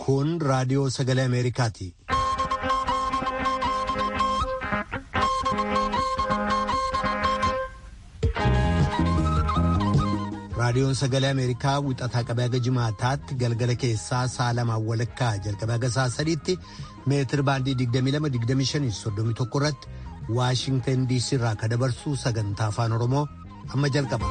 Kun raadiyoo sagalee Ameerikaati. Raadiyoon sagalee Ameerikaa wixataa qabee haga jimaataatti galgala keessaa sa'a lamaan walakkaa jalqabee haga sa'a sadiitti meetir baandii 22-25-31 irratti Waashintan DC irraa kan dabarsu sagantaa afaan Oromoo amma jalqaba.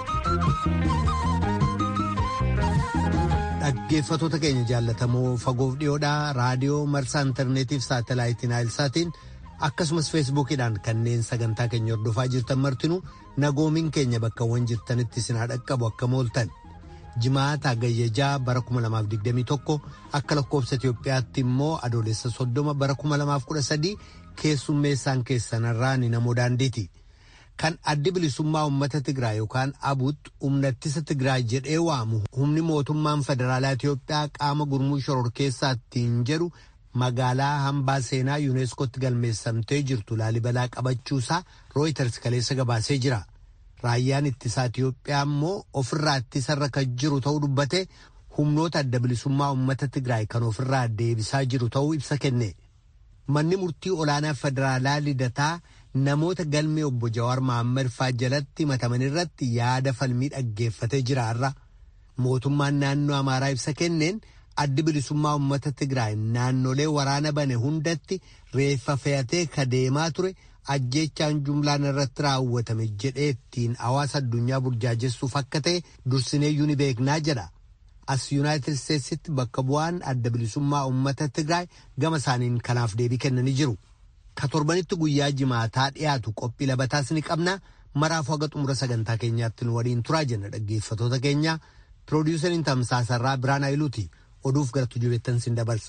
Dhaggeeffatoota keenya jaallatamoo fagoof dhiyoodhaa raadiyoo marsaa intarneetiif saatalaayitiin naayilsaatiin akkasumas feesbuukiidhaan kanneen sagantaa keenya hordofaa jirtan martinuu nagoomiin keenya bakkawwan jirtanitti sinaa dhaqqabu akka mooltan jimaata gayyajaa bara 2021 akka lakkoofsa Itoophiyaatti immoo adoolessa soddoma bara 2013 keessummeessaan keessanarraa ni namoo daandiiti. Kan addi bilisummaa uummata Tigraay yookaan abuutti humna ittisa Tigraay jedhee waamu humni mootummaan federaalaa Itoophiyaa qaama gurmuu shororkeessaattiin jedhu magaalaa hambaa seenaa yuuneeskootti galmeessamtee jirtu laalibalaa qabachuusaa rooyiters kaleessa gabaasee jira. Raayyaan ittisaa Itoophiyaa immoo ofirraa ittisarra kan jiru ta'uu dubbate humnoota adda bilisummaa uummata Tigraay kan ofirraa deebisaa jiru ta'uu ibsa kenne. Manni murtii olaanaa federaalaa lidataa namoota galmee obbo Jawaar Mohaammed faa jalatti himataman irratti yaada falmii dhaggeeffatee jira har'a. Mootummaan naannoo Amaaraa ibsa kenneen addi bilisummaa uummata Tigraay naannolee waraana bane hundatti reeffa fe'atee ka deemaa ture ajjeechaan jumlaan irratti raawwatame jedhee ittiin hawaasa addunyaa burjaajessuuf akka ta'e dursineeyyuu ni beeknaa jedha. As Yuunaayitid Isteetsitti bakka bu'aan adda bilisummaa uummata Tigraay gama isaaniin kanaaf deebii kennanii jiru. Ka torbanitti guyyaa jimaataa dhiyaatu qophii labataas ni qabna. Maraafuu haga xumura sagantaa keenyaatti nu waliin turaa jenna dhaggeeffatoota keenya. Piroodiisariin tamsaasarraa Biraan Ayiluuti. Oduuf gara tujubeettan sin dabarsa.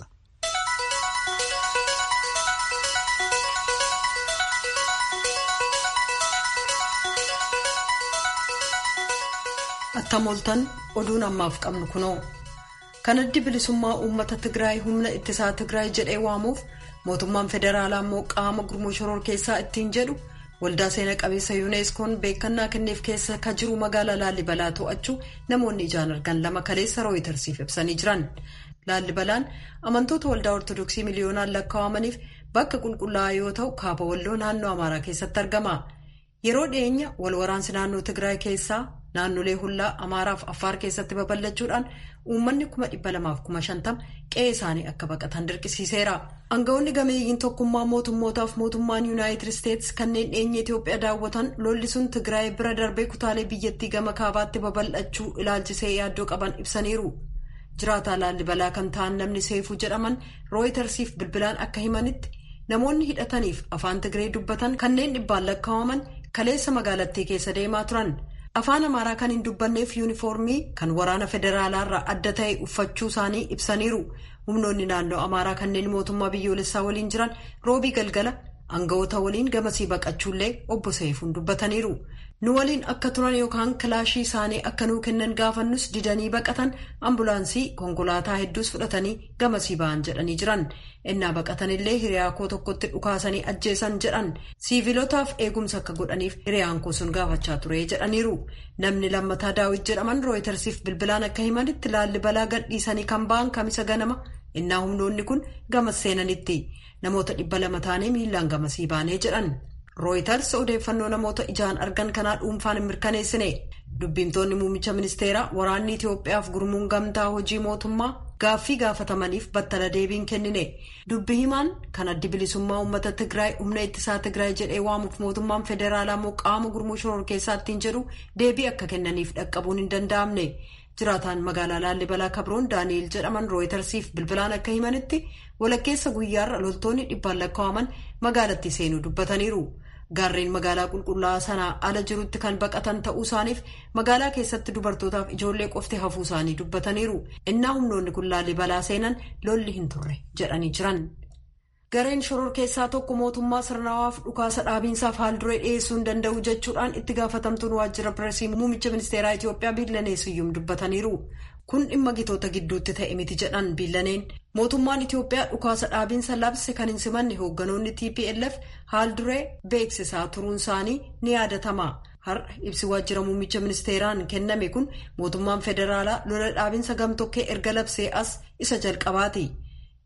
Attamooltan oduun ammaaf qabnu kunoo. Kan addi bilisummaa uummata Tigraay humna ittisaa Tigraay jedhee waamuuf mootummaan federaalaa immoo qaama gurmuu shororkeessaa ittiin jedhu waldaa seena qabeessa yuuneeskoon beekannaa kenneef keessa ka jiru magaalaa laallibalaa to'achuu namoonni ijaan argan lama kaleessa rooyitarsiif ibsanii jiran. Laallibalaan amantoota waldaa ortodoksii miliyoonaan lakkaa'amaniif bakka qulqullaa'aa yoo ta'u kaaba walloo naannoo amaaraa keessatti argama. Yeroo dhiyeenya wal waraansi naannoo Tigraay keessaa naannolee hullaa amaaraaf affaar keessatti babal'achuudhaan uummanni kuma dhibba lamaaf kuma shantama qe'ee isaanii akka baqatan dirqisiiseera. Aangawoonni gameeyyiin tokkummaa mootummootaaf mootummaan yuunaayitid isteetsi kanneen dhiyeenya Itoophiyaa daawwatan lolli sun Tigraay bira darbee kutaalee biyyattii gama kaabaatti babal'achuu ilaalchisee yaaddoo qaban ibsaniiru. Jiraataa laallibalaa kan ta'an namni seefuu jedhaman rooyitarsiif bilbilaan akka himanitti namoonni hidhataniif afaan Tigree dubbatan kanneen dhibbaan lakkaa'aman kaleessa magaalattii keessa deemaa turan. afaan amaaraa kan hin dubbanneef yuunifoormii kan waraana federaalaarraa adda ta'e uffachuu isaanii ibsaniiru humnoonni naannoo amaaraa kanneen mootummaa biyyoolessaa waliin jiran roobii galgala aangawoota waliin gamasii baqachuullee obbo Seefuun dubbataniiru nu waliin akka turan yookaan kilaashii isaanii akka nuu kennan gaafannus didanii baqatan ambulaansii konkolaataa hedduus fudhatanii gamasii ba'an jedhanii jiran innaa baqatanillee hiriyaa koo tokkotti dhukaasanii ajjeesan jedhan siivilotaaf eegumsa akka godhaniif hiriyaan koo sun gaafachaa ture jedhaniiru namni lammataa daawit jedhaman rooyitarsiif bilbilaan akka himanitti laallibalaa gadhiisanii kan ba'an kamisa ganama innaa humnoonni kun gamas seenanitti namoota dhibba lama taanee miilaan gamasii baanee jedhan. rooyitars odeeffannoo namoota ijaan argan kanaa dhuunfaan hin mirkaneessine dubbiimtoonni muummicha ministeeraa waraanni itiyoophiyaaf gurmuun gamtaa hojii mootummaa gaaffii gaafatamaniif battala deebiin kennine dubbi himaan kan addi bilisummaa uummata tigraay humna ittisaa tigraay jedhee waamuuf mootummaan federaalaa moo qaama gurmuu shororkeessaattiin jedhu deebii akka kennaniif dhaqqabuun hin danda'amne jiraataan magaalaa laallibalaa kabroon daani'el jedhaman rooyitarsiif bilbilaan akka himanitti walakkeessa guyyaarra loltoonni dhibbaan lakkaa'aman magaalatti seenuu dubbataniiru. gaarreen magaalaa qulqullaa'aa sanaa ala jirutti kan baqatan ta'uu isaaniif magaalaa keessatti dubartootaaf ijoollee qofti hafuu isaanii dubbataniiru innaa humnoonni kun laallibalaa seenan lolli hin turre jedhanii jiran. gareen shororkeessaa tokko mootummaa sirnawaaf dhukaasa dhaabiinsaaf haalduree dhiyeessuu hin danda'u jechuudhaan itti gaafatamtuun waajjira pireesii muummicha ministeeraa itiyoophiyaa biillanee siyyum dubbataniiru. kun dhimma gitoota gidduutti ta'e miti jedhan biillaneen mootummaan itiyoophiyaa dhukaasa dhaabiinsa labse kan hin simanne hoogganoonni tplf haalduree beeksisaa turuun isaanii ni yaadatama har'a ibsi waajjira muummicha ministeeraan kenname kun mootummaan federaalaa lola dhaabinsa gamtokkee erga labsee as isa jalqabaati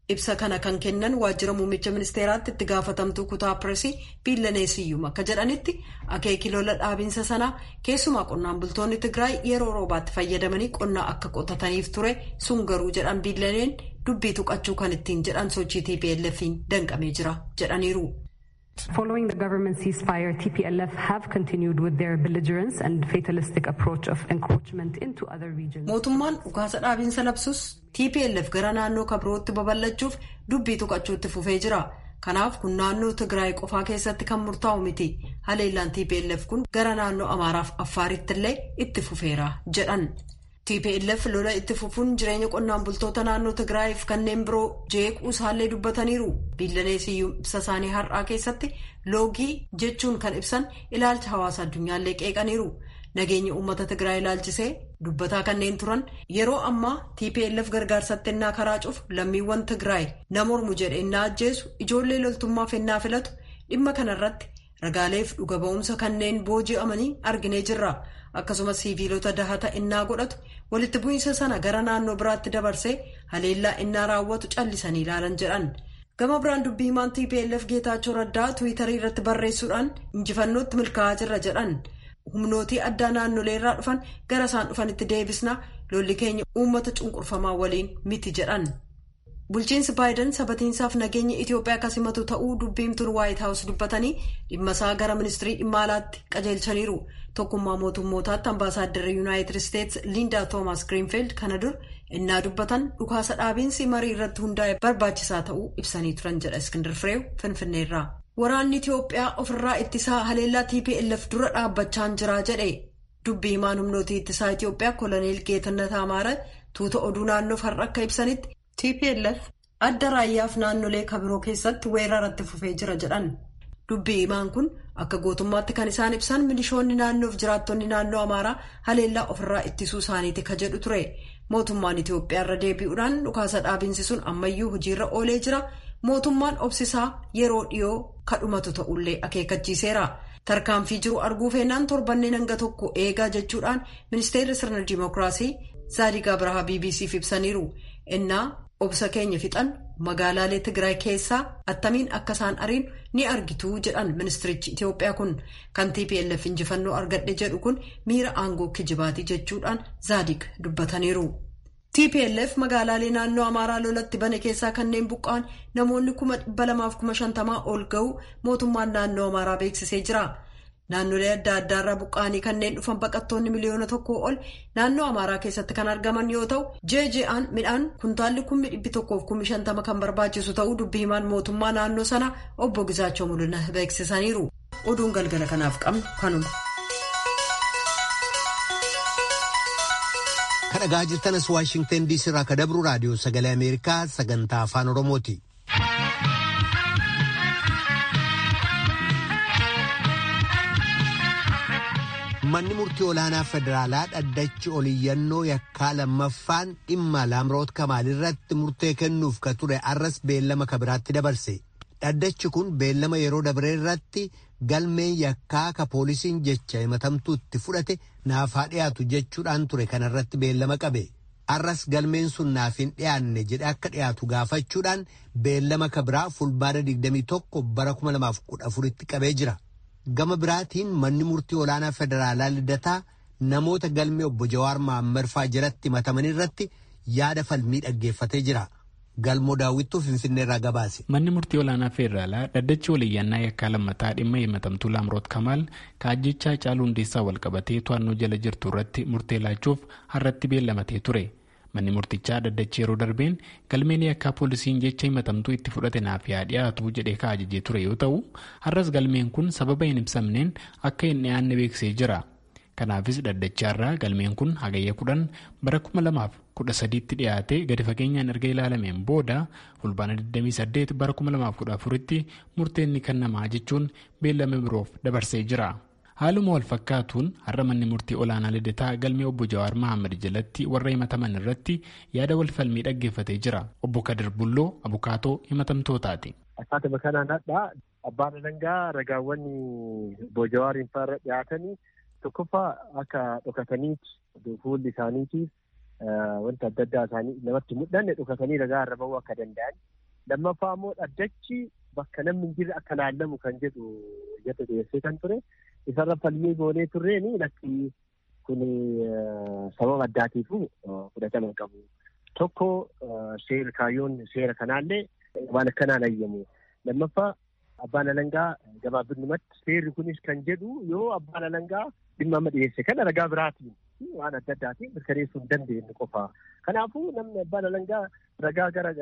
ibsa kana kan kennan waajjira muummicha ministeeraatti itti gaafatamtuu kutaa pireesii biillaneesiyyuum akka jedhanitti akeeki lola dhaabinsa sanaa keessumaa qonnaan bultoonni tigraay yeroo roobaatti fayyadamanii qonnaa akka qotataniif ture sun garuu jedhan biillaneen dubbii tuqachuu kan ittiin jedhan sochii tplf'n danqamee jira jedhaniiru. Following the government ceasefire, TPLF have continued with their belligerence and fatalistic approach of encroachment into other regions. Mootummaan dhukaasa dhaabinsa labsus TPLF gara naannoo kabirootti babal'achuuf dubbii tuqachuutti fufee jira. Kanaaf kun naannoo Tigraay qofaa keessatti kan murtaa'u miti. Haleellaan TPLF kun gara naannoo Amaaraaf Affaaritti illee itti fufeera jedhan. TPLF lola itti fufuun jireenya qonnaan bultoota naannoo Tigraayiif kanneen biroo jeequu isaallee dubbataniiru. Biillaneesiyyuu ibsa isaanii har'aa keessatti loogii jechuun kan ibsan ilaalcha hawaasa addunyaallee qeeqaniiru. Nageenya uummata Tigraay ilaalchisee dubbataa kanneen turan yeroo ammaa TPLF gargaarsatti ennaa karaa cufu lammiiwwan Tigraay na mormu jedhe ennaa ajjeesu ijoollee loltummaaf ennaa filatu dhimma kanarratti ragaaleef dhuga ba'umsa kanneen booji'amanii arginee jirra. akkasumas siiviilota dahata innaa godhatu walitti bu'iinsa sana gara naannoo biraatti dabarsee haleellaa innaa raawwatu callisanii ilaalan jedhan gama biraan dubbii himaan tplf geetaachoo raddaa tiwiitarii irratti barreessuudhaan injifannootti milkaa'aa jirra jedhan humnootii addaa naannolee irraa dhufan gara isaan dhufanitti deebisna lolli keenya uummata cunqurfamaa waliin miti jedhan. bulchiinsi baayiden sabatiinsaaf nageenya itiyoophiyaa akka simatu ta'uu dubbiimtuun waayit haawus dubbatanii dhimma isaa gara ministirii dhimma alaatti qajeelchaniiru tokkummaa mootummootaatti ambaasaaddarri yuunaayitid isteets liindaa toomaas giriinfiild kana dur innaa dubbatan dhukaasa dhaabiinsi marii irratti hundaa'e barbaachisaa ta'uu ibsanii turan jedha iskindir fireew finfinneerraa. waraanni itiyoophiyaa ofirraa ittisaa haleellaa tplf dura dhaabbachaan jiraa jedhe dubbii himaan humnootii ittisaa itiyoophiyaa koloneel geetannat amaara tuuta oduu naannoof har'a akka ibsanitti. TPLF adda raayyaaf naannolee kabiroo keessatti weeraratti fufee jira jedhan dubbii himaan kun akka gootummaatti kan isaan ibsan milishoonni naannoof jiraattonni naannoo amaaraa haleellaa ofirraa ittisuu isaaniiti ka jedhu ture mootummaan Itiyoophiyaa irra deebi'uudhaan dhukaasa dhaabinsi sun ammayyuu hojiirra oolee jira mootummaan obsisaa yeroo dhiyoo kadhumatu ta'ullee akeekkachiiseera tarkaanfii jiru arguu feennaan torbanneen hanga tokko eegaa jechuudhaan ministeerri sirna dimookiraasii zaadigaa birahaa bbcf ibsaniiru innaa. obsa keenya fixan magaalaalee tigraay keessaa attamiin akka isaan ariin ni argitu jedhan ministirichi itiyoophiyaa kun kan tplf injifannoo argadhe jedhu kun miira aangoo kijibaatii jechuudhaan zaadig dubbataniiru. tplf magaalaalee naannoo amaaraa lolatti bane keessaa kanneen buqqa'an namoonni kuma dhibba lamaaf kuma shantamaa ol ga'u mootummaan naannoo amaaraa beeksisee jira. naannolee adda addaarraa buqqa'anii kanneen dhufan baqattoonni miliyoona tokkoo ol naannoo amaaraa keessatti kan argaman yoo ta'u jeeje'aan midhaan kuntaalli kummi dhibbi tokkoof kummi shantama kan barbaachisu ta'uu dubbii himaan mootummaa naannoo sana obbo Gizaachoo Mul'ina beeksisaniiru oduun galgala kanaaf qabnu kanuma. kadhagaa jirtanas waashingtan diisii irraa ka dabru raadiyoo sagalee ameerikaa sagantaa afaan oromooti. manni murtii olaanaa federaalaa dhaddachi oliyyannoo yakkaa lammaffaan dhimma laamroot kamaal irratti murtee kennuuf ka ture arras beellama kabiraatti dabarse dhaddachi kun beellama yeroo dabre irratti galmeen yakkaa ka poolisiin jecha himatamtuu itti fudhate naaf haa dhiyaatu jechuudhaan ture kanarratti beellama qabe arras galmeen sun naaf hin dhiyaanne jedhe akka dhiyaatu gaafachuudhaan beellama kabiraa fulbaana 21 bara 2014tti qabee jira. gama biraatiin manni murtii olaanaa federaalaa lidataa namoota galmee obbo Jawaar Mahammad faa jalatti himataman irratti yaada falmii dhaggeeffatee jira. Galmoo daawwittuu Finfinneerraa gabaase. Manni murtii olaanaa federaalaa dhaddachi waliyyannaa yakkaa lammataa dhimma himatamtuu Laamroot Kamaal kaajjichaa caaluu hundeessaa walqabatee to'annoo jala jirtu irratti murtee laachuuf har'atti beellamatee ture. Manni murtichaa dhaddachi yeroo darbeen galmeen yakkaa poolisiin jecha himatamtuu itti fudhate naaf haa dhiyaatu jedhee kaajajee ture yoo ta'u har'as galmeen kun sababa hin ibsamneen akka hin dhiyaanne beeksisee jira. Kanaafis dhaddachaarraa galmeen kun hagayya kudhan bara kuma lamaaf kudha sadiitti dhiyaatee gadi fageenyaan erga ilaalameen booda fulbaana 28 bara kuma lamaaf kudha afuritti murteenni kennamaa jechuun beellama biroof dabarsee jira. haaluma wal fakkaatuun har'a manni murtii olaanaa lidataa galmee obbo Jawaar Mahammad jalatti warra himataman irratti yaada wal falmii dhaggeeffatee jira. Obbo Kadir Bulloo abukaatoo himatamtootaati. Akkaatuma kanaan hadhaa abbaan alangaa ragaawwan obbo Jawaariin faarra dhiyaatanii tokkoffaa akka dhokataniiti fuulli isaaniitiif wanta adda addaa isaanii namatti mul'anne dhokatanii ragaa irra bahuu akka danda'an. Lammaffaa immoo dhaddachi bakka namni hin jirre akka laallamu kan jedhu iyyata dhiyeessee kan ture. Isarra falmii goonee turreeni lakki kun sababa addaatiifu fudhatama hin qabu. Tokko seera kaayyoon seera kanaallee waan akkanaan ayyamu. Lammaffaa abbaan alangaa gabaabinumatti seerri kunis kan jedhu yoo abbaan alangaa dhimma amma dhiyeesse kana ragaa biraatiin waan adda addaatiin mirkaneessuu hin dandeenye qofa. Kanaafuu namni abbaan alangaa ragaa gara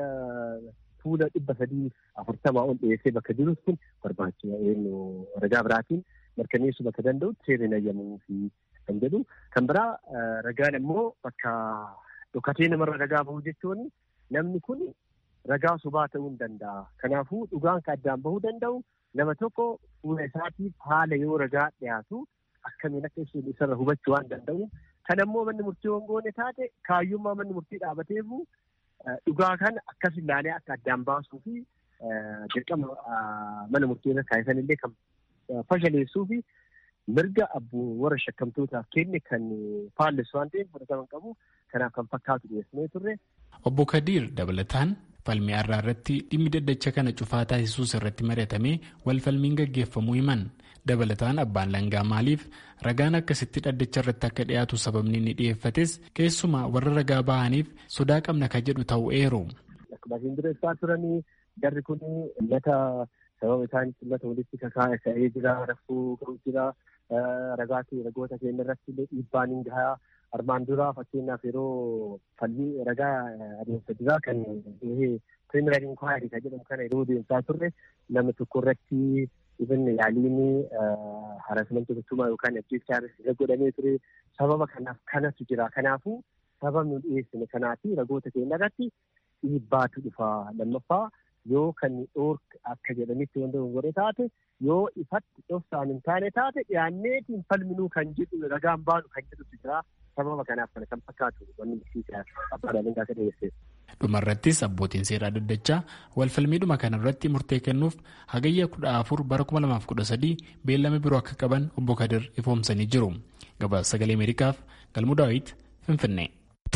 fuula dhibba sadii afurtamaa ol dhiyeessee bakka jirus kun barbaachisa ragaa biraatiin mirkaneessuu bakka danda'utti seerri hin ayyamuu fi kan jedhu. Kan biraa ragaan immoo bakka dhokatee namarra ragaa bahuu jechuun namni kun ragaa sobaa ta'uu hin danda'a. Kanaafuu dhugaan kan addaan bahuu danda'u nama tokko fuula isaatiif haala yoo ragaa dhiyaatu akkamiin akka isheen isarra hubachuu waan danda'u. Kan ammoo manni murtii hongoone taate kaayyummaa manni murtii dhaabateefu dhugaa kana akkas ilaalee akka addaan baasuu fi dirqama mana murtii irra kaa'isan illee kan fashaleessuu fi mirga abbuu warra shakkamtootaaf kenne kan faallessu waan ta'eef fudhatama qabu kanaaf kan fakkaatu dhiyeessinee turre. Obbo Kadiir dabalataan falmii arraa irratti dhimmi daddacha kana cufaa taasisuus irratti mari'atamee wal falmiin gaggeeffamuu himan dabalataan abbaan langaa maaliif ragaan akkasitti dhaddacha irratti akka dhiyaatu sababni inni dhiyeeffates keessumaa warra ragaa bahaniif sodaa qabna ka jedhu ta'uu eeru. Akkuma isin dureessaa turanii jarri kun uummata sababa isaanitti uummata walitti kakaa'ee jira rakkoo qabu jira ragaa ragoota keenya irratti dhiibbaan hin gahaa armaan duraa fakkeenyaaf yeroo falmii ragaa adeemsa duraa kan piriiminar inkwaayirii kan jedhamu kana yeroo deemsaa turre nama tokko irratti ibn yaaliin haraasmantii gochuumaa yookaan ajjeechaa irra godhamee ture sababa kanaaf kanatu jira kanaafuu sababni dhiyeessine kanaafi ragoota keenya irratti dhiibbaatu dhufa lammaffaa yoo kan dhoork akka jedhanitti wanta godhe taate yoo ifatti dhoofsaan hin taane taate dhiyaanneetiin falminuu kan jedhu ragaan baanu kan jedhutu jira sababa kanaaf kana kan fakkaatu wanni murtiisaa abbaan alangaa akka dhiyeesse. Dhumarrattis abbootiin seeraa daddachaa walfalmiidhuma kanarratti murtee kennuuf hagayya kudha afur bara kuma lamaaf kudha sadii beellama biroo akka qaban obbo Kadir ifoomsanii jiru. Gabaasa sagalee Ameerikaaf Galmuu Daawit Finfinnee.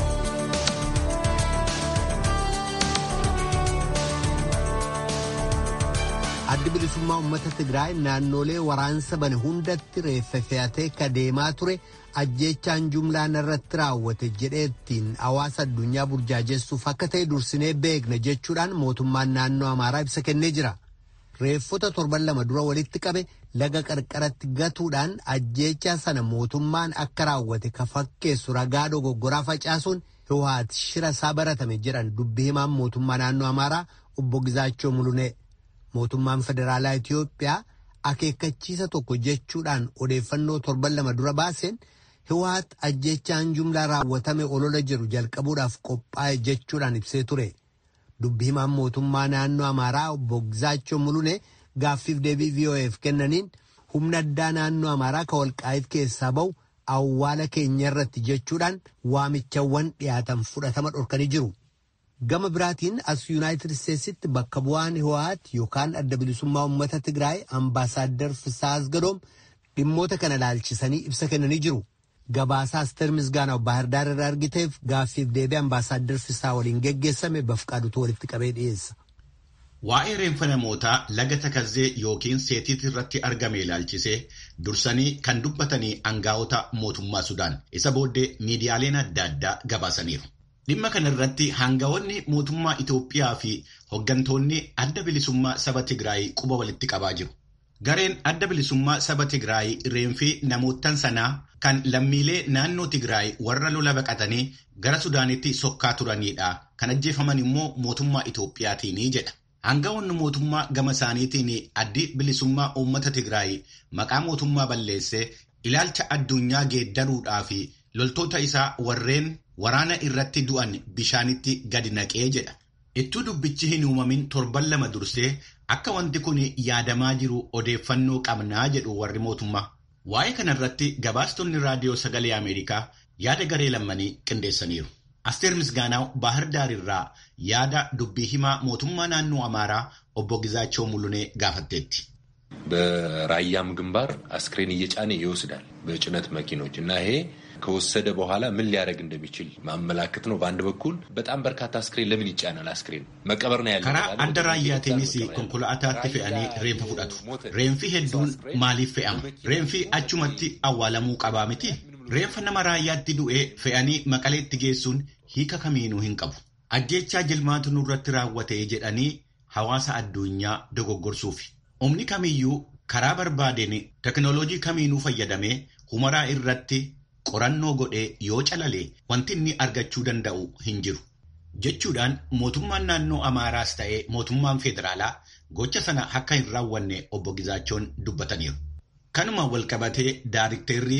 addi bilisummaa uummata Tigraay naannolee waraansa bane hundatti reeffa fe'atee ka deemaa ture ajjeechaan jumlaan irratti raawwate jedheettiin hawaasa addunyaa burjaajessuuf akka ta'e dursinee beekna jechuudhaan mootummaan naannoo Amaaraa ibsa kennee jira. Reeffota torban lama dura walitti qabe laga qarqaratti gatuudhaan ajjeechaa sana mootummaan akka raawwate ka fakkeessu ragaa dogoggoraa facaasuun Hiwaat shira isaa baratame jedhan dubbii himaan mootummaa naannoo Amaaraa obbo Gizaachoo Mulunee. mootummaan federaalaa Itiyoophiyaa akeekkachiisa tokko jechuudhaan odeeffannoo torban lama dura baaseen Hiwaat ajjeechaan jumlaa raawwatame olola jiru jalqabuudhaaf qophaa'e jechuudhaan ibsee ture. Dubbii himaan mootummaa naannoo Amaaraa obbo Gizaachoo Mulunee gaaffiif deebii VOA'f kennaniin humna addaa naannoo Amaaraa ka walqaa'it keessaa ba'u awwaala keenya irratti jechuudhaan waamichawwan dhiyaatan fudhatama dhorkanii jiru. Gama biraatiin as Yuunaayitid Isteetsitti bakka bu'aan Hiwaat yookaan adda bilisummaa uummata Tigraay ambaasaaddar Fisaa Asgadoom dhimmoota kana laalchisanii ibsa kennanii jiru. Gabaasaa Asteer Misgaanaw Baahirdaar irraa argiteef gaaffiif deebii ambaasaaddar Fisaa waliin geggeessame bafqaadutu walitti qabee dhiyeessa. Waa'ee reenfa namootaa laga takazzee yookiin seetiit irratti argame ilaalchisee dursanii kan dubbatanii aangaa'ota mootummaa Sudaan isa booddee miidiyaaleen adda addaa gabaasaniiru. Dhimma kana irratti aangawoonni mootummaa Itoophiyaa fi hooggantoonni adda bilisummaa saba Tigraay quba walitti qabaa jiru. Gareen adda bilisummaa saba Tigraay reenfii namootan sanaa kan lammiilee naannoo Tigraay warra lola baqatanii gara Sudaanitti sokkaa turanidha. Kan ajjeefaman immoo mootummaa Itoophiyaatiini jedha. Aangawoonni mootummaa gama isaaniitiin addi bilisummaa uummata Tigraay maqaa mootummaa balleessee ilaalcha addunyaa geeddaruudhaa fi loltoota isaa warreen waraana irratti du'an bishaanitti gadi naqee jedha. Ittuu dubbichi hin uumamin torban lama dursee akka wanti kun yaadamaa jiru odeeffannoo qabnaa jedhu warri mootummaa. Waa'ee kanarratti gabaastonni raadiyoo sagalee Ameerikaa yaada garee lammanii qindeessaniiru. Asteer Misgaanaaw Baahir Daarirraa yaada dubbii himaa mootummaa naannoo Amaaraa obbo Gizaachoo Mulunee gaafatteetti. በራያም ግንባር አስክሬን እየጫነ ይወስዳል በጭነት መኪኖች እና ይሄ ከወሰደ በኋላ ምን ሊያደርግ እንደሚችል ማመላከት ነው። በአንድ በኩል በጣም በርካታ አስክሬን ለምን ይጫናል? አስክሬን መቀበር ነው ያለ ከራ adda raayyaatiinis konkolaataatti fe'anii reenfa fudhatu. Reenfi hedduun maaliif fe'ama? Reenfi achumatti awwaalamuu qabaa miti? Reenfa nama raayyaatti du'ee fe'anii maqaleetti geessuun hiika kamiinuu hin qabu. Ajjechaa jilmaatu nurratti raawwate jedhanii hawaasa addunyaa dogoggorsuufi. Humni kamiyyuu karaa barbaadeen teknooloojii kamiinuu fayyadamee humaraa irratti qorannoo godhee yoo calalee wanti inni argachuu danda'u hin jiru. Jechuudhaan mootummaan naannoo Amaaraas ta'ee mootummaan federaalaa gocha sana akka hin raawwanne obbo Gizaachoon dubbataniiru. Kanuma walqabatee daarikteerri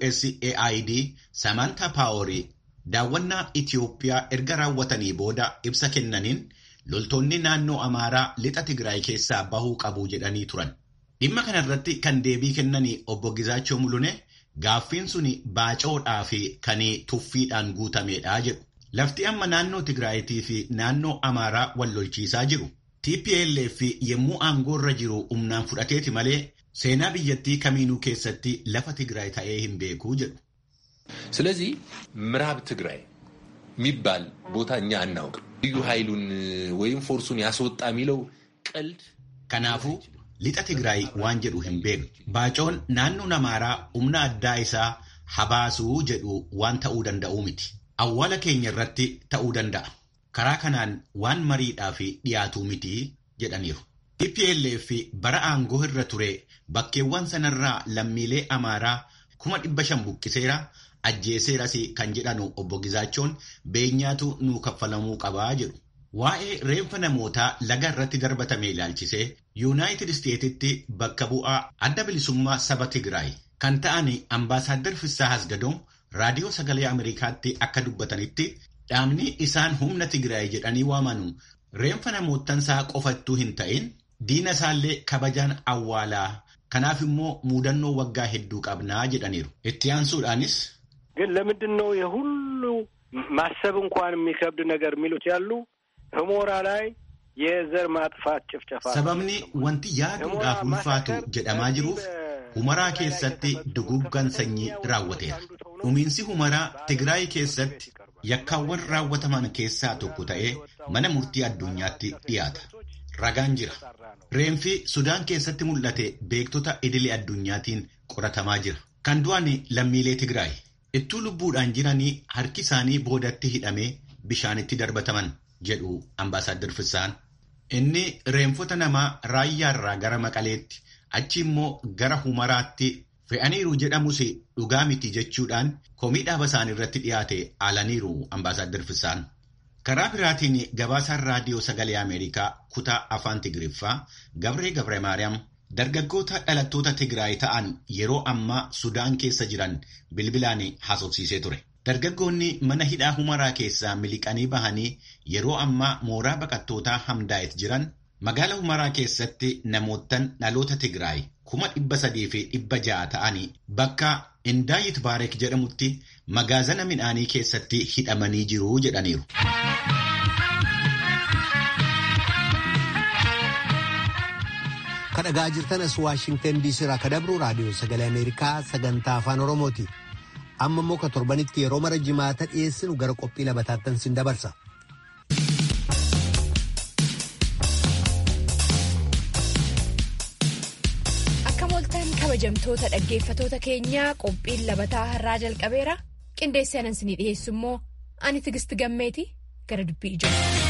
USAID Samantha Paaworii daawwannaa Itiyoophiyaa erga raawwatanii booda ibsa kennaniin loltoonni naannoo Amaaraa lixa Tigraay keessaa bahuu qabu jedhanii turan. Dhimma kanarratti kan deebii kennanii obbo Gizaachoo Mulune gaaffiin suni baacoodhaa fi kan tuffiidhaan guutameedha jedhu. Lafti amma naannoo Tigraayitii fi naannoo Amaaraa wal lolchiisaa jiru. TPLF yommuu aangoorra jiru humnaan fudhateeti malee seenaa biyyattii kamiinuu keessatti lafa Tigraay ta'ee hin beekuu jedhu. ስለዚህ ምዕራብ ትግራይ የሚባል ቦታ እኛ አናውቅም። ልዩ ኃይሉን ወይም ፎርሱን ያስወጣ የሚለው ቀልድ Kanaafuu lixa Tigraay waan jedhu hin beeknu. Baacoon naannoon Amaaraa humna addaa isaa habaasuu jedhu waan ta'uu danda'uu miti. Awwaala keenya irratti ta'uu danda'a. Karaa kanaan waan mariidhaaf dhiyaatuu miti jedhaniiru. TPLF bara aangoo irra ture bakkeewwan sanarraa lammiilee Amaaraa kuma dhibba shan buqqiseera ajjeeseeras kan jedhanu obbo Gizaachoon beenyaatu nuu kaffalamuu qabaa jedhu. Waa'ee reenfa namootaa laga irratti darbatame ilaalchisee Yuunaayitid Isteetitti bakka bu'aa adda bilisummaa saba Tigraay kan ta'an ambaasaaddar Fissaa Hasgadoon raadiyoo sagalee Ameerikaatti akka dubbatanitti dhaabni isaan humna Tigraay jedhanii waamanu reenfa namootansaa qofattuu hin ta'in diina isaallee kabajaan awwaalaa kanaaf immoo muudannoo waggaa hedduu qabnaa jedhaniiru. Itti aansuudhaanis ግን ለምንድን ነው የሁሉ ማሰብ እንኳን የሚከብድ ነገር የሚሉት ያሉ ህሞራ ላይ የዘር ማጥፋት ጭፍጨፋ sababni wanti yaaduudhaaf ulfaatu jedhamaa jiruuf humaraa keessatti duguggan sanyii raawwateera. Dhumiinsi humaraa Tigraay keessatti yakkaawwan raawwataman keessaa tokko ta'ee mana murtii addunyaatti dhiyaata. Ragaan jira. Reenfi Sudaan keessatti mul'ate beektota idilee addunyaatiin qoratamaa jira. Kan du'an lammiilee Tigraay. Ittuu lubbuudhaan jiranii harki isaanii boodatti hidhamee bishaanitti darbataman jedhu ambaasaaddar Fissaan. Inni reenfota namaa raayyaarraa gara maqaleetti achi immoo gara humaraatti fe'aniiru jedhamus dhugaa miti jechuudhaan komii dhaaba isaanii irratti dhiyaate aalaniiru ambaasaaddar Fissaan. Karaa biraatiin gabaasaan raadiyoo sagalee Ameerikaa kutaa afaan Tigiriffaa Gabree Gabre Maariyaam dargaggoota dhalattoota Tigraay ta'an yeroo ammaa Sudaan keessa jiran bilbilaan haasofsiisee ture. Dargaggoonni mana hidhaa humaraa keessaa miliqanii bahanii yeroo ammaa mooraa baqattootaa hamdaa'et jiran magaala humaraa keessatti namootan dhaloota Tigraay kuma dhibba sadii fi dhibba ja'a ta'anii bakka Indaayit Baareek jedhamutti magaazana midhaanii keessatti hidhamanii jiru jedhaniiru. kadhagaa jirtanas waashingtan diisii irraa kadabru raadiyoo sagalee ameerikaa sagantaa afaan oromooti amma immoo ka torbanitti yeroo mara jimaata dhiyeessinu gara qophii labataattan sin dabarsa. akka mooltaan kabajamtoota dhaggeeffatoota keenyaa qophiin labataa har'aa jalqabeera qindeessee anan sinii dhiyeessu immoo ani tigisti gammeeti gara dubbii ijoo.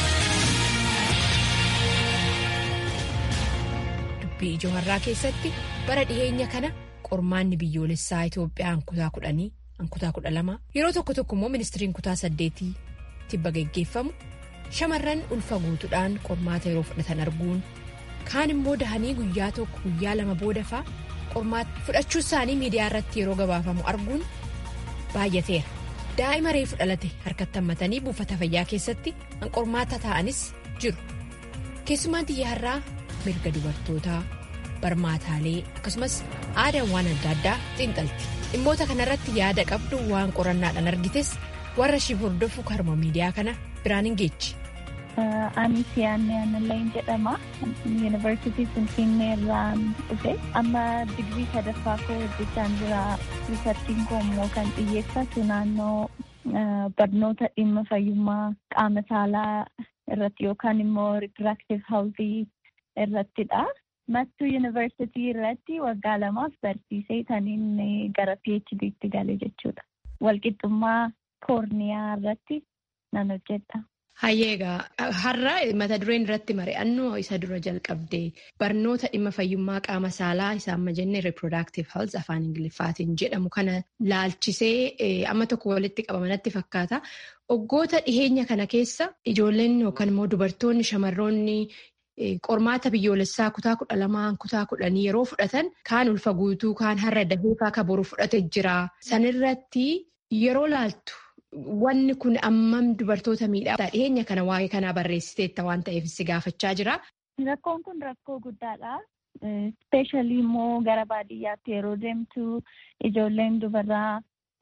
dubbii ijoo har'aa keessatti bara dhiheenya kana qormaanni biyyoolessaa Itoophiyaa kutaa kudhanii kutaa kudha lama yeroo tokko tokko immoo ministiriin kutaa saddeetii tibba geggeeffamu shamarran ulfa guutuudhaan qormaata yeroo fudhatan arguun kaan immoo dahanii guyyaa tokko guyyaa lama booda faa qormaata fudhachuu isaanii miidiyaa irratti yeroo gabaafamu arguun baay'ateera daa'ima reefu dhalate harkatti hammatanii buufata fayyaa keessatti qormaata taa'anis jiru keessumaan xiyyaarraa mirga dubartootaa barmaataalee akkasumas aadaan waan adda addaa xiinxalti dhimmoota kanarratti yaada qabdu waan qorannaadhaan argites warra shiif hordofu karma miidiyaa kana biraan hin geechi Ani siyaanni aanilleen jedhama. Yuunivarsiitii Finfinnee irraa dhufe. Amma digrii sadaffaa koo hojjechaan jira. Riisarchiin koo immoo kan xiyyeeffatu naannoo barnoota dhimma fayyummaa qaama saalaa irratti yookaan immoo ripiraktiiv haawuzii irrattidha. Mattuu yuunivarsiitii irratti waggaa lamaaf barsiisee taniin gara PhD'tti gale jechuudha. Walqixxummaa koorniyaa irratti nan hojjedha. Hayyeegaa har'a mata dureen irratti mari'annu isa dura jalqabde barnoota dhimma fayyummaa qaama saalaa isa amma jenne reproductive health afaan ingiliffaatiin jedhamu kana laalchisee amma tokko walitti qabamanatti fakkaata. Waggoota dhiheenya kana keessa ijoolleen yookaan immoo dubartoonni shamarroonni qormaata biyyoolessaa kutaa kudha lamaan kutaa kudhanii yeroo fudhatan kaan ulfa guutuu kaan har'a dahee akka boru fudhate jira. Sanirratti yeroo laaltu. Wanni kun ammam dubartoota miidhaa dhiheenya kana waa'ee kanaa barreessiteetta waan ta'eef si gaafachaa jira. Rakkoon kun rakkoo guddaadha. Ispeeshaalii immoo gara baadiyyaatti yeroo deemtu ijoolleen dubaraa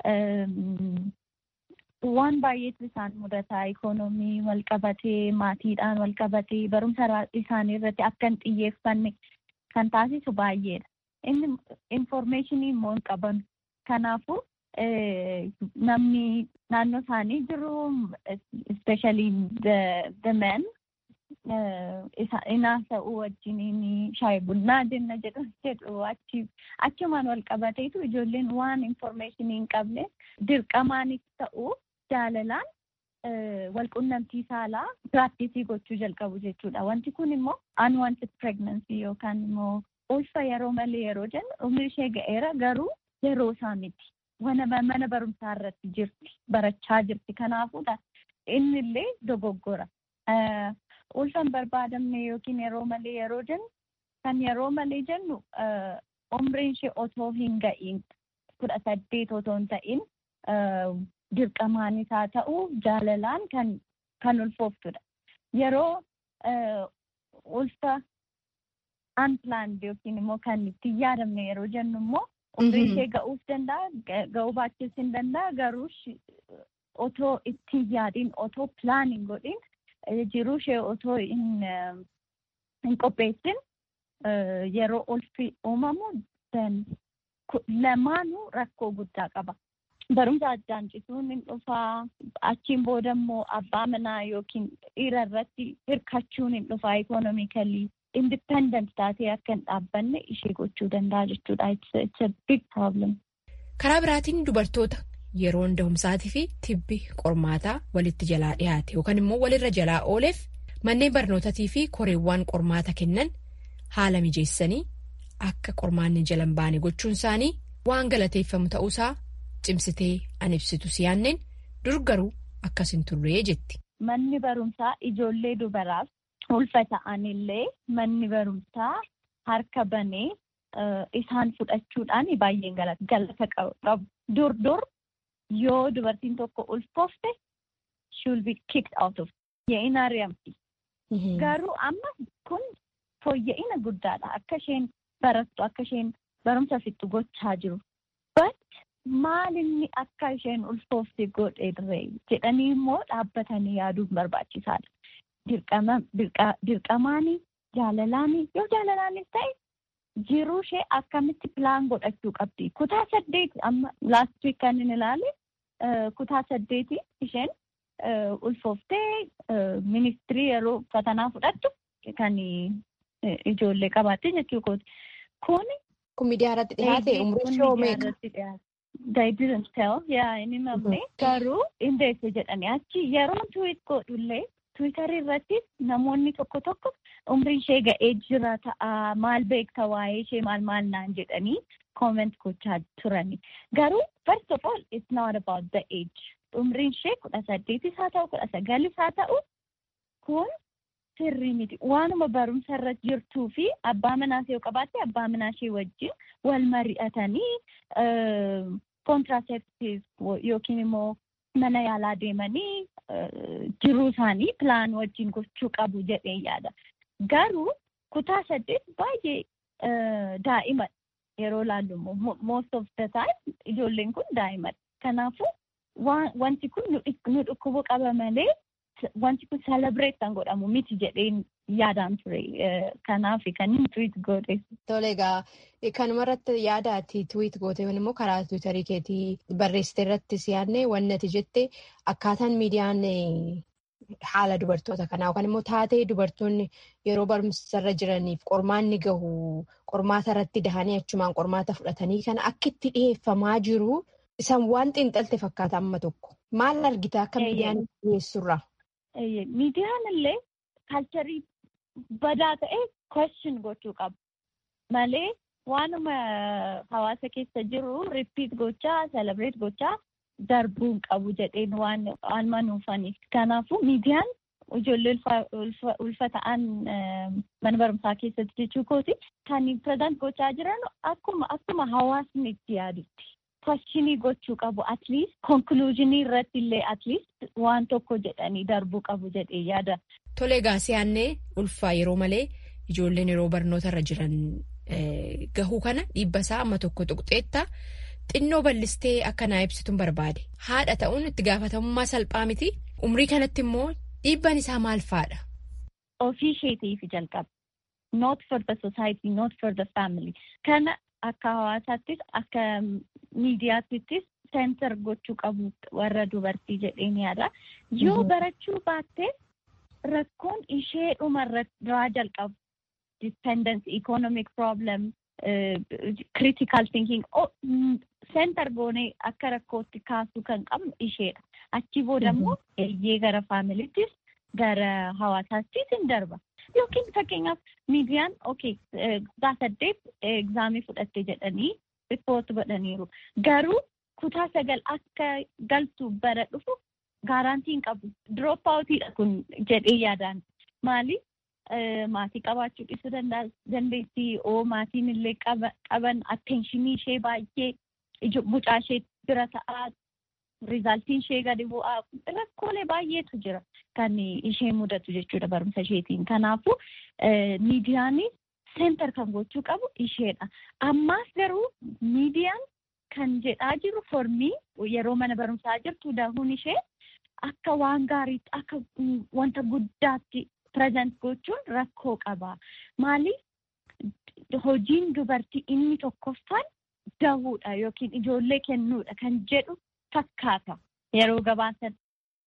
waan baay'eetu isaan mudataa ikoonoomii wal qabatee maatiidhaan wal qabatee barumsa isaanii irratti akka hin xiyyeeffanne kan taasisu baay'eedha. Inni infoormeeshinii immoo hin qaban. Kanaafuu namni naannoo isaanii jiru especially the men inaas ta'uu wajjiniin shaayi bunnaa jenna jedhu achumaan wal qabateetu ijoolleen waan infoormeeshinii hin qabne dirqamaanis ta'uu jaalalaan walqunnamtii saalaa piraaktisii gochuu jalqabu jechuudha. Wanti kun immoo unwanted pregnancy yookaan immoo ulfa yeroo malee yeroo jennu umri ishee ga'eera garuu yeroo isaa miti. mana barumsaa irratti jirti barachaa jirti kanaafudha inni illee dogoggora ulfa hin barbaadamne yookiin yeroo malee yeroo jennu kan yeroo malee jennu umriin ishee otoo hin ga'iin kudha saddeet otoo hin ta'in dirqamaan isaa ta'uu jaalalaan kan kan ulfooftudha yeroo ulfa unplanned yookiin immoo kan itti yaadamne yeroo jennu immoo umrii ishee ga'uuf danda'a ga'uu baachuus hin danda'a garuu otoo itti yaadiin otoo pilaaniin godhin jiruu ishee otoo hin qopheessin yeroo ulfi uumamu lamaanuu rakkoo guddaa qaba. Barumsa addaan cituun hin dhufaa achiin booda immoo abbaa manaa yookiin dhiira irratti hirkachuun hin dhufaa ikoonomikalii. independent taatee akka hin dhaabbanne ishee gochuu danda'a jechuudha. It's a big problem. Karaa biraatiin dubartoota yeroo da'umsaatii fi tibbi qormaataa walitti jalaa dhiyaate yookaan immoo walirra jalaa ooleef manneen barnootaatii fi koreewwan qormaata kennan haala mijeessanii akka qormaanni jala hin baane gochuun isaanii waan galateeffamu ta'uusaa cimsitee an ibsitu siyaanneen dur garuu akkas hin turree jetti. Manni barumsaa ijoollee dubaraaf. ulfa ta'anillee manni barumsaa harka banee isaan fudhachuudhaan baay'een galata qabu. Dur dur yoo dubartiin tokko ulfoofte she will be kicked out of ye'ina ari'amti. Garuu amma kun fooyya'ina guddaadha. Akka isheen barattu akka isheen barumsa fixxu gochaa jiru. But maal inni akka isheen ulfoofte godhe jedhanii immoo dhaabbatanii yaaduun barbaachisaadha. dirqamaanii jaalalaanii yoo jaalalaanis ta'e jiruu ishee akkamitti pilaan godhachuu qabdi. Kutaa saddeet amma laast wiik kan inni ilaale kutaa saddeeti isheen ulfooftee ministirii yeroo fatanaa fudhattu kan ijoollee qabaatte jechuu Kun Kun miidiyaa irratti dhiyaate umrii shoo meeqa? They didn't tell. Yaa inni mamne garuu indeesse jedhanii achi yeroo tuwit godhullee Tiwiitarii irratti namoonni tokko tokko umrii ishee ga'ee jira ta'a maal beekta waa'ee ishee maal maal naan jedhanii kooment gochaa turani. Garuu first of all it's not about the age. Umriin ishee kudha saddeetis haa ta'u kudha sagalis haa ta'u kun sirrii miti. Waanuma barumsa irra jirtuu fi abbaa manaas yoo qabaatte abbaa manaa ishee wajjin wal mari'atanii kontiraaseeptiiv yookiin immoo mana yaalaa deemanii jiruu isaanii pilaan wajjin gochuu qabu jedhee yaada. Garuu kutaa saddeet baay'ee daa'ima yeroo ilaallu immoo most of the time ijoolleen kun daa'imadha. Kanaafuu wanti kun nu dhukkubu qaba malee wanti kun celebrate kan godhamu miti jedheen yaadaan ture kanaaf kan inni tweet godhe. Tole egaa kanumarratti yaada ati tweet goote immoo karaa tiwiitarii keetii barreessite irratti siyaadne wanni ati jette akkaataan miidiyaan haala dubartoota kanaa yookaan immoo taatee dubartoonni yeroo barumsarra jiraniif qormaanni gahu qormaata irratti dahanii achumaan qormaata fudhatanii kana akka itti dhiyeeffamaa jiru isaan waan xiinxalte fakkaata amma tokko maal argita akka miidiyaan dhiyeessurra. Miidiyaan illee kaalcharii badaa ta'e question gochuu qaba malee waanuma hawaasa keessa jiru ripiit gochaa celebrate gochaa. darbuun qabu jedheen waan manuufaniif kanaafuu miidiyaan ijoollee ulfa ta'an mana barumsaa keessatti jechuu kooti kan pireezant gochaa jiran akkuma akkuma hawaasni itti yaadutti kwashinii gochuu qabu atliist konkuluuzinii irratti illee atliist waan tokko jedhanii darbuu qabu jedhee yaada. Tole egaa si'aannee ulfaa yeroo malee ijoolleen yeroo barnoota irra jiran gahuu kana dhiibba isaa amma tokko tuqxeetta. Xinnoo bal'istee akka naa ibsituun barbaade haadha ta'uun itti gaafatamummaa salphaa miti umrii kanatti immoo dhiibbaan isaa maal faadha. Ofii isheetiif jalqaba. Not for the society, not for the family. Kana akka hawaasaattis akka miidiyaattis seentar gochuu qabu warra dubartii jedheen yaada. Yoo barachuu baatte rakkoon ishee dhumarraa jalqabu. Dependence, economic problem. critical thinking center goonee akka rakkootti kaasuu kan qabnu isheedha. Achi booda immoo eeyyee gara faamiliittis gara hawaasaattis hin darba. Yookiin fakkeenyaaf miidiyaan okay saddeet egzaamii fudhatte jedhanii ripoort godhaniiru. Garuu kutaa sagal akka galtu bara dhufu gaaraantii hin qabu. Drop outidha kun jedhee yaadaan. Maali? maatii qabaachuu dhiisuu dandeessi oo maatiin illee qaban attenshinii ishee baay'ee mucaa ishee bira ta'aa rizaaltiin ishee gadi bu'aa rakkoolee baay'eetu jira kan ishee mudatu jechuudha barumsa isheetiin kanaafuu miidiyaanis seentar kan gochuu qabu isheedha ammaas garuu miidiyaan kan jedhaa jiru formii yeroo mana barumsaa jirtu dahuun ishee akka waan gaariitti akka wanta guddaatti. Pireezent gochuun rakkoo qaba. Maaliif hojiin dubartii inni tokkoffaan dahuudha yookiin ijoollee kennuudha kan jedhu fakkaata yeroo gabaasan.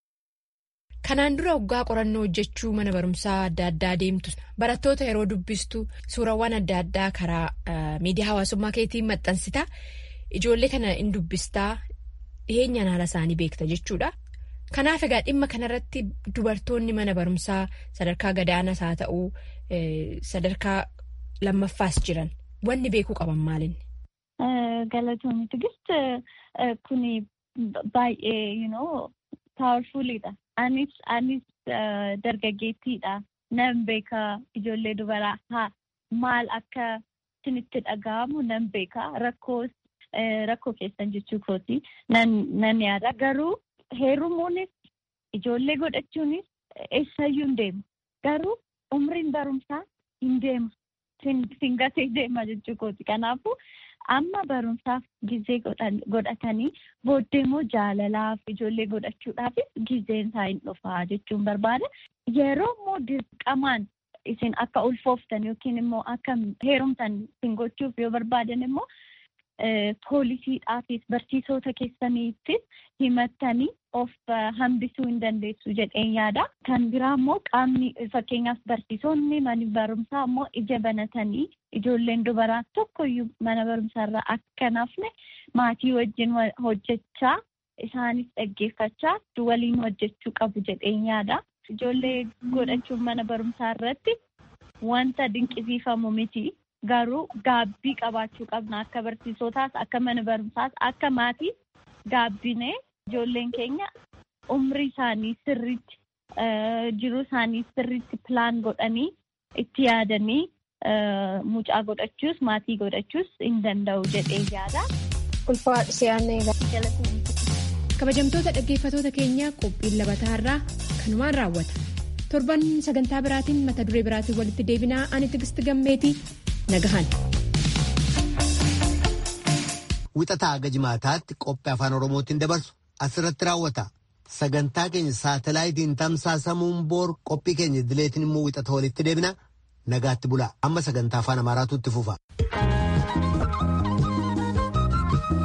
Kanaan dura waggaa qorannoo hojjechuu mana barumsaa adda addaa deemtu barattoota yeroo dubbistu suurawwan adda addaa karaa miidiyaa hawaasummaa keetiin maxxansita ijoollee kana in dubbistaa dhiheenyaan haala isaanii beekta jechuudha. Kanaaf egaa dhimma kanarratti dubartoonni mana barumsaa sadarkaa gadaanaas haa ta'uu sadarkaa lammaffaas jiran wanni beekuu qaban maalinni? Galatoonni tigist kuni baay'ee you know powerfulidha. Anis anis dargaggeettiidha. Nan beeka ijoollee dubaraa haa maal akka isinitti dhaga'amu nan beeka rakkoos rakkoo keessan jechuu kooti nan yaada garuu. Heerumuunis ijoollee godhachuunis eessayyuu hin deemu. Garuu umriin barumsaa hin deema. Singatee deema jechuu kooti. Kanaafuu amma barumsaaf gizee godhatanii booddee immoo jaalalaaf ijoollee godhachuudhaafis gizeen isaa hin dhufaa jechuun barbaada. Yeroo immoo dirqamaan isin akka ulfooftan yookiin immoo akka heerumtan isin gochuuf yoo barbaadan immoo. Poolisiidhaafis barsiisota keessaniittis himattanii of hambisuu hin dandeessu jedheen yaada. Kan biraa immoo qaamni fakkeenyaaf barsiisonni mana barumsaa immoo ija banatanii ijoolleen dubaraa tokkoyyuu mana barumsaarraa akka nafne maatii wajjin hojjechaa isaanis dhaggeeffachaa waliin hojjechuu qabu jedheen yaada. Ijoollee godhachuun mana barumsaa irratti wanta dinqisiifamu miti. Garuu gaabbii qabaachuu qabna akka barsiisotaas akka mana barumsaas akka maatii gaabbinee ijoolleen keenya umrii isaanii sirriitti jiruu isaanii sirriitti pilaan godhanii itti yaadanii mucaa godhachuus maatii godhachuus hin danda'u jedhee yaada. Kabajamtoota dhaggeeffatoota keenya qophiin labataarraa kanumaan raawwata. Torban sagantaa biraatiin mata duree biraatiin walitti deebinaa ani tigisti gammeetii. Wixataa haga jimaataatti qophii afaan Oromootiin dabarsu asirratti raawwata. sagantaa keenya saatalaayitiin tamsaasamuun boor qophii keenya idileetiin immoo wixata walitti deebina nagaatti bulaa amma sagantaa afaan amaaraatu itti fufa.